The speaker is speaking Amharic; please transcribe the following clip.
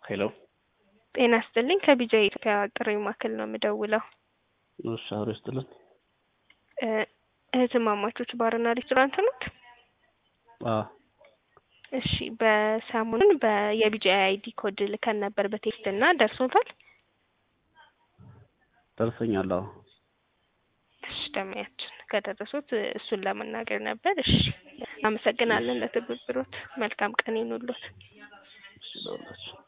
ሄሎ ጤና ይስጥልኝ ከቢጃ ኢትዮጵያ ጥሪ ማዕከል ነው የምደውለው። እሺ አብሮ ይስጥልን። እ እህትማማቾች ባርና ሬስቶራንት ኖት? አዎ እሺ በሰሞኑን በየቢጃ አይዲ ኮድ ልከን ነበር በቴክስት እና ደርሶታል? ደርሰኛል። አዎ እሺ ደሚያችን ከደረሱት እሱን ለመናገር ነበር። እሺ አመሰግናለን ለትብብሮት። መልካም ቀን ይኑሎት። እሺ ለሁላችሁ